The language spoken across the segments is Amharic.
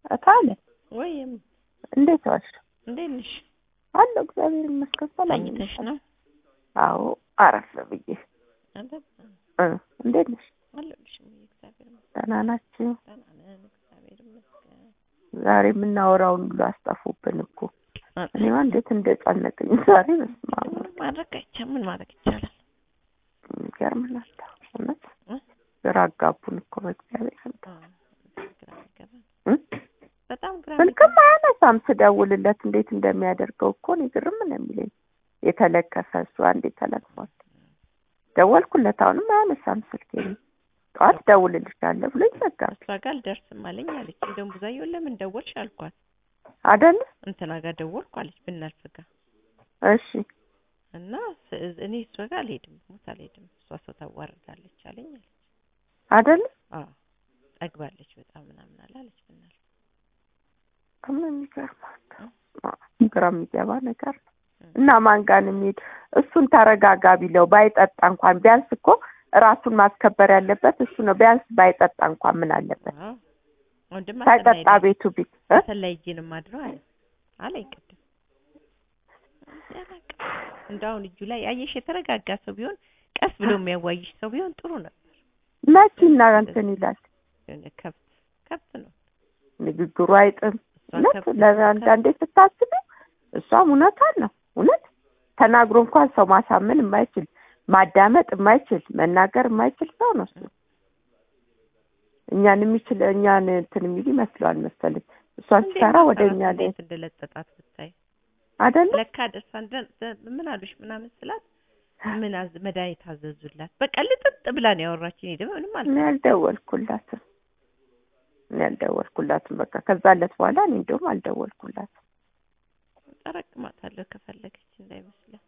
እታለ ወይም እንዴት ዋልሽ? እንዴት ነሽ? አለሁ እግዚአብሔር ይመስገን። ሰላም ነኝ። ተኝተሽ ነው? አዎ አረፍ ብዬ አለ እ እንዴት ነሽ? አለሁልሽ። እሙዬ እግዚአብሔር ይመስገን ደህና ናችሁ? ደህና ነን። እግዚአብሔር ይመስገን። ዛሬ የምናወራውን ሁሉ አስጠፉብን እኮ እኔማ እንዴት እንደጨነቀኝ ዛሬ በስመ አብ ምን ማድረግ አይቻልም። ምን ማድረግ ይቻላል? የሚገርም ናት እውነት እ? ግራ አጋቡን እኮ በእግዚአብሔር ስም አ፣ ግራ የሚገባ እ? በጣም ግራ ስልክም አያነሳም ስደውልለት እንዴት እንደሚያደርገው እኮ እኔ ግርም ነው የሚለኝ የተለከፈ እሱ አንዴ ተለክፏል ደወልኩለት አሁንም አያነሳም ስልክ ጠዋት ደውልልሻለሁ ብሎ ይዘጋል እሷ ጋር አልደርስም አለኝ አለች። እንደውም ብዙዬውን ለምን ደወልሽ አልኳት። አደለ እንትና ጋር ደወልኩ አለች ብናልፍ ጋር እሺ እና ስ- እኔ እሷ ጋር አልሄድም ሞት አልሄድም እሷ ሰው ታዋርዳለች አለኝ አለች። አደለ አዎ ጠግባለች በጣም ምናምን አለ አለች ብናልፍ ምን የሚገርም ግራ የሚገባ ነገር ነው እና ማን ጋር ነው የሚሄድ እሱን ተረጋጋ ቢለው ባይጠጣ እንኳን ቢያንስ እኮ ራሱን ማስከበር ያለበት እሱ ነው ቢያንስ ባይጠጣ እንኳን ምን አለበት አዎ ወንድም ሳይጠጣ ቤቱ ቢት እ? አሰላይ እጅን ማድረው አለ አለኝ ቅድም እንደው አሁን እጁ ላይ አየሽ የተረጋጋ ሰው ቢሆን ቀስ ብሎ የሚያዋይሽ ሰው ቢሆን ጥሩ ነበር። መቼና እንትን ይላል የሆነ ከብት ከብት ነው ንግግሩ አይጥም እሷ እውነት ከብት ለአንዳንዴ ስታስቢ እሷም እውነቷን ነው እውነት ተናግሮ እንኳን ሰው ማሳመን የማይችል ማዳመጥ የማይችል መናገር የማይችል ሰው ነው እሱ እኛን የሚችል እኛን እንትን የሚል ይመስለዋል መሰለኝ እሷን እንዴት ሲሰራ ወደ መሰራት እኛ ላይ እንዴት እንደለጠጣት ብታይ አደለ ለካ ደርሳ እንደ- ደ- ምን አሉሽ ምናምን ስላት ምን አዝ መድኃኒት አዘዙላት። በቃ ልጥጥ ብላ ነው ያወራችኝ። እኔ ደግሞ ምንም እኔ አልሰማሁም። አልደወልኩላትም እኔ አልደወልኩላትም በቃ ከዛ ዕለት በኋላ እኔ እንደውም አልደወልኩላትም ጠረቅማታለሁ ከፈለገች እንዳይመስላት።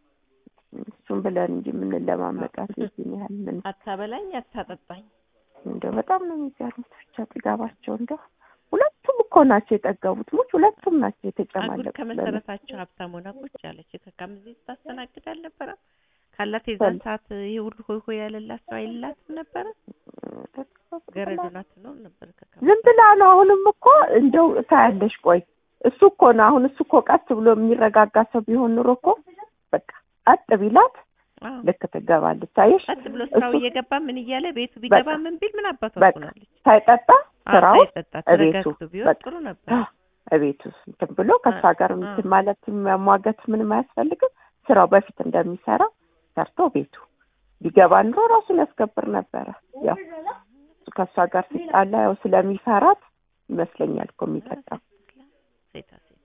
እሱም ብለን እንጂ የምንለማመጣት የዚህን ያህል ምን አታበላኝ አታጠጣኝ። እንደው በጣም ነው የሚገርሙት ብቻ ጥጋባቸው እንደው ሁለቱም እኮ ናቸው የጠገቡት ሙች ሁለቱም ናቸው አጉል የተጨማለቁት ከመሰረታቸው ሀብታም ሆና ቁጭ ያለች ከካም እዚህ ስታስተናግድ አልነበረም? ካላት የዛን በል- ሰዓት ይሄ ሁሉ ሆይ ሆይ ያለላት ሰው አይላትም ነበረ? ገረዱ ናት ነው ነበር ከካም ዝም ብላ ነው አሁንም እኮ እንደው ታያለሽ ቆይ እሱ እኮ ነው አሁን እሱ እኮ ቀስ ብሎ የሚረጋጋ ሰው ቢሆን ኑሮ እኮ በቃ ቀጥ ቢላት አዎ። ልክ ትገባለች አየሽ ቀጥ ብሎ ስራው እሱ- እየገባ ምን እያለ ቤቱ ቢገባ በቃ። ምን ቢል ምን አባቷ በቃ ትሆናለች? ሳይጠጣ ስራው ሳይጠጣ እቤቱ ተረጋግቶ ቢሆን በቃ ጥሩ ነበር። እቤቱ እንትን ብሎ ከእሷ ጋር አ- እንትን ማለት መሟገት ምንም አያስፈልግም። ስራው በፊት እንደሚሰራ ሰርቶ ቤቱ ቢገባ ኑሮ ራሱን ያስከብር ነበረ። ያው እሱ ከእሷ ጋር ሲጣላ ያው ስለሚፈራት ይመስለኛል እኮ የሚጠጣው ሴታ ሴት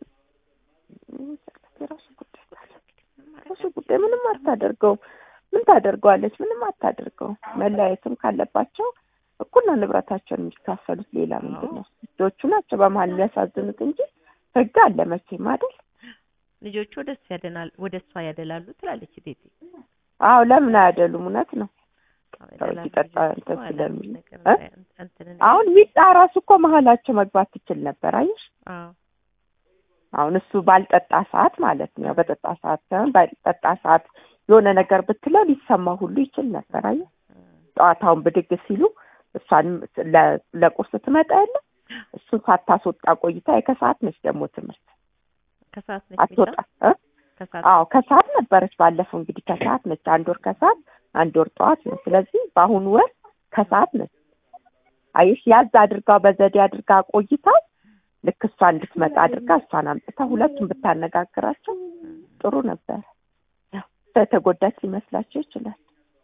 የራሱ ጉዳይ የራሱ ጉዳይ ምንም አታደርገውም። ምን ታደርገዋለች? ምንም አታደርገውም። መለያየትም ካለባቸው እኩል ነው ንብረታቸውን የሚካፈሉት። ሌላ ምንድን ነው? ልጆቹ ናቸው በመሀል የሚያሳዝኑት እንጂ ህግ አለ መቼም አይደል? ልጆቹ ወደ እሱ ያደናል ወደ እሷ ያደላሉ ትላለች ቴቴ። አዎ ለምን አያደሉም? እውነት ነው። አዎ፣ ሰው ያደላሉ ሲጠጣ ልጆቹ እንትን አለ ስለሚል ነገር እ? እንዳይ- እንትን እንዳይ- አሁን ሚጣ ራሱ እኮ መሀላቸው መግባት ትችል ነበር። አየሽ አዎ አሁን እሱ ባልጠጣ ሰዓት ማለት ነው። ያው በጠጣ ሰዓት ሳይሆን ባልጠጣ ሰዓት የሆነ ነገር ብትለው ሊሰማ ሁሉ ይችል ነበር። አየህ ጠዋታውን ብድግ ሲሉ እሷን ለ- ለቁርስ ትመጣ የለ እሱን ሳታስወጣ ቆይታ የከሰዓት ነች ደግሞ ትምህርት ከሰዓት ነች አትወጣ ሚጣ? እ? ከሰዓት አዎ ከሰዓት ነበረች። ባለፈው እንግዲህ ከሰዓት ነች። አንድ ወር ከሰዓት አንድ ወር ጠዋት ነው። ስለዚህ በአሁኑ ወር ከሰዓት ነች። አየሽ ያዝ አድርጋ በዘዴ አድርጋ ቆይታ ልክ እሷ እንድትመጣ አድርጋ እሷን አምጥታ ሁለቱም ብታነጋግራቸው ጥሩ ነበር። ያው የተጎዳች ሊመስላቸው ይችላል።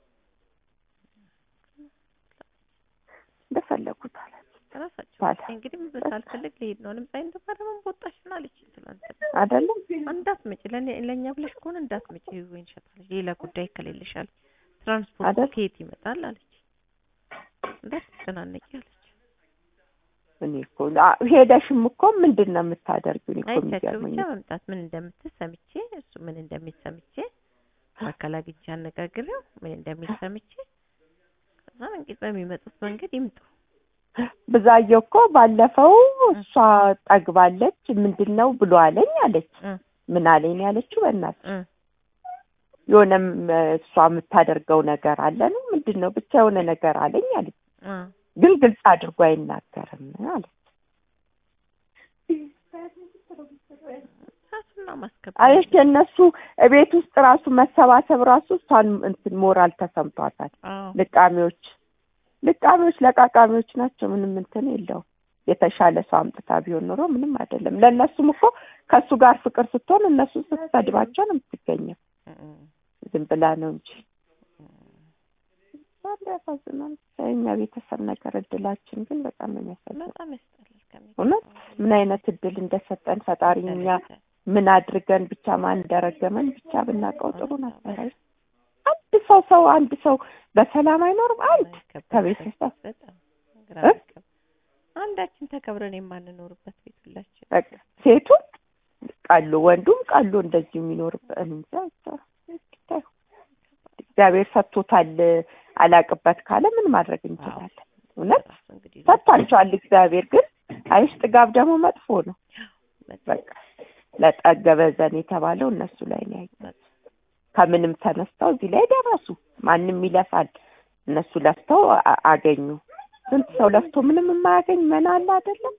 እንደፈለጉት አለ ራሳቸው ባለ እንግዲህ ምን ሳልፈልግ ልሄድ ነው ልምጻ እንደባረመን ቦጣሽ ነው አለች ትላንት አይደለም እንዳትመጪ ለእኔ ለእኛ ብለሽ ከሆነ እንዳትመጪ ወይን ሸጣለች ሌላ ጉዳይ ከሌለሽ አለች ትራንስፖርት አይደል? ከየት ይመጣል አለች እንዳትጨናነቂ አለች እኔ እኮ አ- ሄደሽም እኮ ምንድን ነው የምታደርጊው? እኔ እኮ አይቻቸው የሚገርመኝ ብቻ መምጣት ምን እንደምትል ሰምቼ እሱ ምን እንደሚል ሰምቼ በአካል አግኝቼ አነጋግሬው ምን እንደሚል ሰምቼ ከዛ እንግዲህ በሚመጡት መንገድ ይምጡ ብዛየው እኮ ባለፈው እሷ ጠግባለች ምንድን ነው ብሎ አለኝ አለች። እ ምን አለኝ ነው ያለችው? በእናትሽ እ የሆነም እ፣ እሷ የምታደርገው ነገር አለ ነው ምንድን ነው ብቻ የሆነ ነገር አለኝ አለች። እ ግን ግልጽ አድርጎ አይናገርም አለች። ነው ማስከበር አየሽ የእነሱ ቤት ውስጥ ራሱ መሰባሰብ ራሱ እሷን እንትን ሞራል ተሰምቷታል። አዎ ልቃሚዎች ልቃሚዎች ለቃቃሚዎች ናቸው። ምንም እንትን የለውም። የተሻለ ሰው አምጥታ ቢሆን ኖሮ ምንም አይደለም። ለእነሱም እኮ ከእሱ ጋር ፍቅር ስትሆን እነሱ ስትሰድባቸው ነው የምትገኘው። እም፣ ዝም ብላ ነው እንጂ በጣም ያሳዝናል። የእኛ ቤተሰብ ነገር እድላችን ግን በጣም ነው የሚያሳዝነው። በጣም ያስጠላል። ከሚገባው እውነት ምን አይነት እድል እንደሰጠን ፈጣሪ እኛ ምን አድርገን ብቻ ማን እንደረገመን ብቻ ብናውቀው ጥሩ ነበር። አይ አንድ ሰው ሰው አንድ ሰው በሰላም አይኖርም። አንድ ከቤተሰብ በጣም ግራ እ? የሚገባ አንዳችን ተከብረን የማንኖርበት ቤት ሁላችን በቃ ሴቱ ቀሎ ወንዱም ቀሎ እንደዚሁ የሚኖርበት እኔ እንጃ ብቻ ብታይ እግዚአብሔር ሰጥቶታል። አላቅበት ካለ ምን ማድረግ እንችላለን? እውነት ራሱ እንግዲህ ሰጥቷቸዋል እግዚአብሔር። ግን አይሽ ጥጋብ ደግሞ መጥፎ ነው። በቃ ለጠገበ ዘን የተባለው እነሱ ላይ ነው ያየሁት። ከምንም ተነስተው እዚህ ላይ ደረሱ። ማንም ይለፋል፣ እነሱ ለፍተው አ- አገኙ። ስንት ሰው ለፍቶ ምንም የማያገኝ መና አለ አይደለም?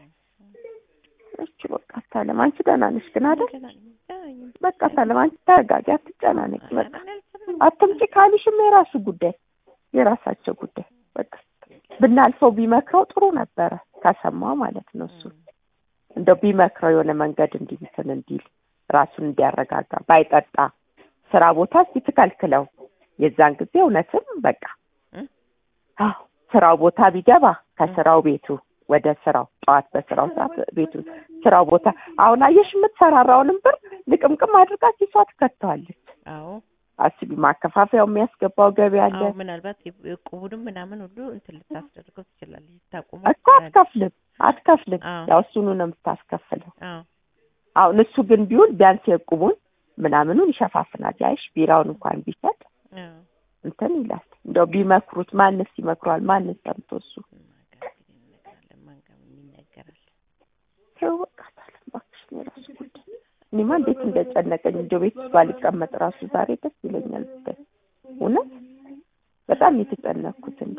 እሺ በቃ ሰላም። አንቺ ደህና ነሽ ግን አይደል? በቃ ሰላም። አንቺ ተረጋጊ፣ አትጨናነቂ። በቃ አትምጪ ካሉሽም የራሱ ጉዳይ የራሳቸው ጉዳይ። በቃ ብናልፈው ቢመክረው ጥሩ ነበረ፣ ከሰማው ማለት ነው እሱ እንደው ቢመክረው የሆነ መንገድ እንዲህ እንትን እንዲል ራሱን እንዲያረጋጋ ባይጠጣ ስራ ቦታ እስኪ ትከልክለው። የዛን ጊዜ እውነትም በቃ እ? አዎ ስራው ቦታ ቢገባ ከስራው ቤቱ ወደ ስራው ጠዋት በስራው ሰዓት ቤቱ ስራው ቦታ አሁን አየሽ የምትሰራራውንም ብር ልቅምቅም አድርጋ ኪሷ ትከተዋለች። አዎ አስቢ ማከፋፈያው የሚያስገባው ገቢ አለ አዎ ምናልባት የቁቡንም ምናምን ሁሉ እንትን ልታስደርገው ትችላለች። ልታቆመው እኮ አትከፍልም አትከፍልም አዎ። ያው እሱኑ ነው የምታስከፍለው። አዎ አሁን እሱ ግን ቢውል ቢያንስ የቁቡን ምናምኑን ይሸፋፍናል። ያይሽ ቢራውን እንኳን ቢሰጥ አዎ እንትን ይላል። እንደው ቢመክሩት ማንስ ይመክሯል? ማንስ ሰምቶ እሱ ማጋር እንግዲህ እንነግራለን። ማን ጋር ይነገራል? ተው በቃ ሰላም እባክሽ ነው የራሱ ጉዳይ። እኔማ እንዴት እንደጨነቀኝ እንደው ቤት ውስጥ ባልቀመጥ ራሱ ዛሬ ደስ ይለኛል ብታይ እውነት በጣም የተጨነቅኩት እንደ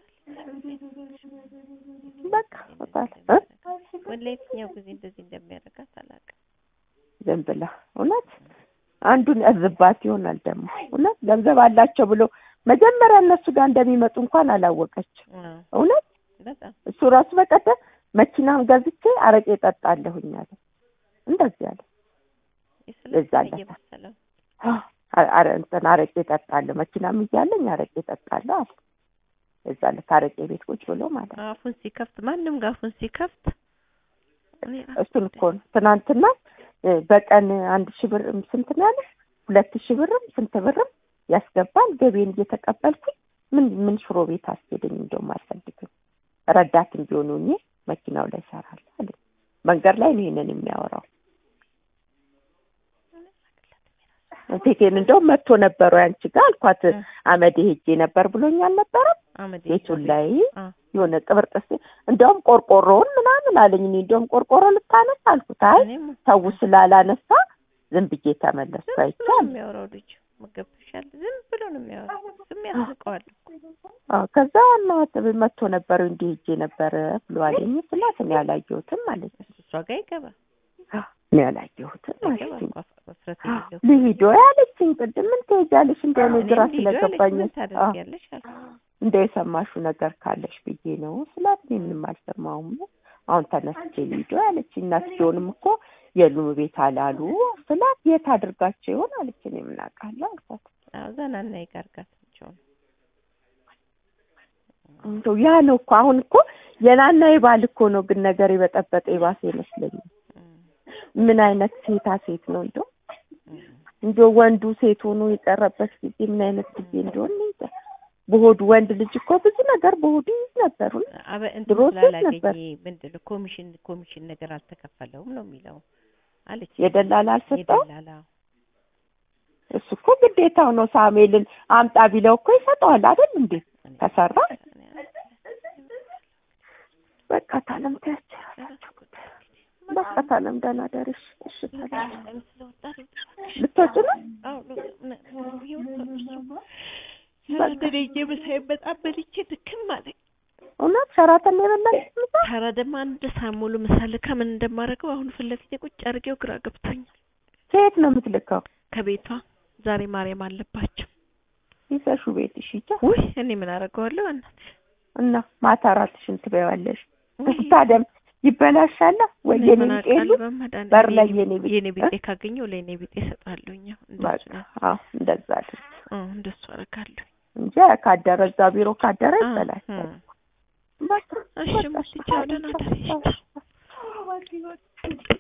በቃ በቃ እ ወላ የትኛው ጊዜ እንደዚህ እንደሚያደርጋት አላውቅም። ዝም ብላ እውነት አንዱን ያዝባት ይሆናል ደግሞ እውነት ገንዘብ አላቸው ብሎ መጀመሪያ እነሱ ጋር እንደሚመጡ እንኳን አላወቀችም። አዎ እውነት በጣም እሱ ራሱ በቀደም መኪናም ገዝቼ አረቄ ጠጣለሁኝ አለ። እንደዚህ አለ። የስለት እዛ አለ። እየመሰለው አ- አረ እንትን አረቄ ጠጣለሁ መኪናም እያለኝ አረቄ ጠጣለሁ አለ። እዛ ዕለት አረቄ ቤት ቁጭ ብሎ ማለት ነው። አፉን ሲከፍት ማንም ጋር አፉን ሲከፍት እኔ ራሱ እሱን እኮ ነው ትናንትና እ፣ በቀን አንድ ሺህ ብር ስንት ነው ያለ ሁለት ሺህ ብርም ስንት ብርም ያስገባል። ገቤን እየተቀበልኩኝ ምን ምን ሽሮ ቤት አስሄደኝ እንደውም አልፈልግም ረዳትም ቢሆኑ እኔ መኪናው ላይ እሰራለሁ አለ። መንገድ ላይ ነው ይሄንን የሚያወራው። ቴቴን እንደውም መጥቶ ነበረ ያንቺ ጋር አልኳት። እ። አመዴ ሄጄ ነበር ብሎኝ አልነበረም አመድ ቤቱን ላይ አ የሆነ ቅብርጥስ እንደውም ቆርቆሮውን ምናምን አለኝ። እኔ እንደውም ቆርቆሮ ልታነሳ አልኩት። አይ እኔም ሰው ስላላነሳ ዝም ብዬ ተመለስኩ። ዝም ብሎ ነው አይቻል የሚያወራው ልጁ መገብሻል። ዝም ብሎ ነው የሚያወራው። ዝም ያስቀዋል እኮ አዎ ከዛ እናት መጥቶ ነበር እንዲህ ሄጄ ነበር ብሎ አለኝ ስላት እኔ አላየሁትም ማለት ነው። እሷ ጋር ይገባ እኔ አላየሁትም ይገባ ማለት ነው። እኮ መፍረት የሌለው ልሂዶ ያለችኝ ቅድም ምን ትሄጃለሽ እንደሆነ እኔም ግራ ልሂድ አለች። ስለገባኝ ምን አዎ ታደርጊያለሽ አልኩ። እንደ የሰማሽው ነገር ካለሽ ብዬ ነው ስላት እኔ ምንም አልሰማሁም። አሁን ተነስቼ ልሂዶ ያለችኝ እናትየውንም እኮ የሉም ቤት አላሉ ስላት የት አድርጋቸው ይሆን አለች። እኔ ምን አውቃለሁ አልኳት። አዎ ዘናና ይጋርጋታቸው ነው። እንደው ያ ነው እኮ አሁን እኮ የናና የባል እኮ ነው ግን ነገር የበጠበጠ የባሰ ይመስለኛል። ምን አይነት ሴታ ሴት ነው እንደው እንደው ወንዱ ሴት ሆኖ የቀረበት ጊዜ ምን አይነት ጊዜ እንደሆነ እንጃ። በሆዱ ወንድ ልጅ እኮ ብዙ ነገር በሆዱ ይዝ ነበሩ። አበ እንትን ድሮ ሴት ስላላገኘ ነበር። ምንድን ነው ኮሚሽን ኮሚሽን ነገር አልተከፈለውም ነው የሚለው አለች። የደላላ አልሰጠው የደላላ እሱ እኮ ግዴታው ነው። ሳሙኤልን አምጣ ቢለው እኮ ይሰጠዋል አይደል እንዴ? እኔ- ከሰራ እኔ በቃ ታለም ታያቸው በቃ ታለም ደህና ደርሽ። እሺ ታለም ለምን ስለወጣ ነው? ልትወጪ ነው? አዎ ሎ- ነ- የወጣው እሱ ሰራተኛ እየመሳይ በጣም በልቼ ድክም አለኝ። እውነት ሸራተን ነው የበላሽ ምሳ? ታራ ደግሞ አንድ ሳሙሉ ምሳሌ ከምን እንደማደርገው አሁን ፊት ለፊቴ ቁጭ አድርጌው ግራ ገብቶኛል። ከየት ነው የምትልከው? ከቤቷ ዛሬ ማርያም አለባቸው። ይዘሹ ቤትሽ ሂጂ ውይ እኔ ምን አደርገዋለሁ እናትሽ እና ማታ እራትሽን ትበያለሽ። ውይ፣ ታደም ይበላሻል ወይ እኔ የኔ ምን ቢጤ የሉ አውቃለሁ በመድኃኒዓለም በር ላይ የኔ- የኔ ቢጤ የኔ ቢጤ ካገኘው ለኔ ቢጤ እሰጣለሁኝ። አዎ፣ እንደሱ በቃ ነው። አዎ እንደዛ አድርግ አዎ፣ እንደሱ አደርጋለሁ። እንጂ ካደረ እዛ ቢሮ ካደረ አዎ፣ ይበላሻል። እም። በቃ እሺ፣ በቃ ሙትቻው ደህና ደሪ። ቻው።